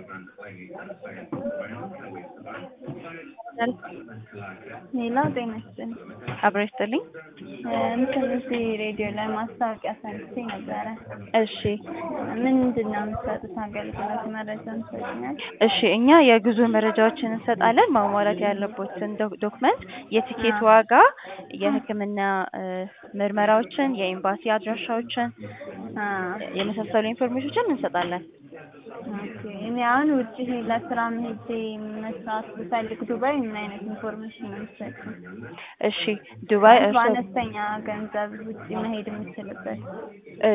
ሌላ ጤና ይስጥልኝ። አብሮ ይስጥልኝ። እንትን እዚህ ሬዲዮ ላይ ማስታወቂያ ሰምቼ ነበረ። እሺ ምንድን ነው የምትሰጡት አገልግሎት? መረጃ ምሰጥኛል? እሺ እኛ የጉዞ መረጃዎችን እንሰጣለን። ማሟላት ያለቦትን ዶ- ዶክመንት፣ የቲኬት ዋጋ፣ የሕክምና እ፣ ምርመራዎችን፣ የኤምባሲ አድራሻዎችን የመሳሰሉ ኢንፎርሜሽኖችን እንሰጣለን። ኦኬ። እኔ አሁን ውጭ ለስራ ሄጄ መስራት ብፈልግ ዱባይ ምን አይነት ኢንፎርሜሽን ነው የምትሰጡት? እሺ ዱባይ እርሶ በአነስተኛ ገንዘብ ውጭ መሄድ የምችልበት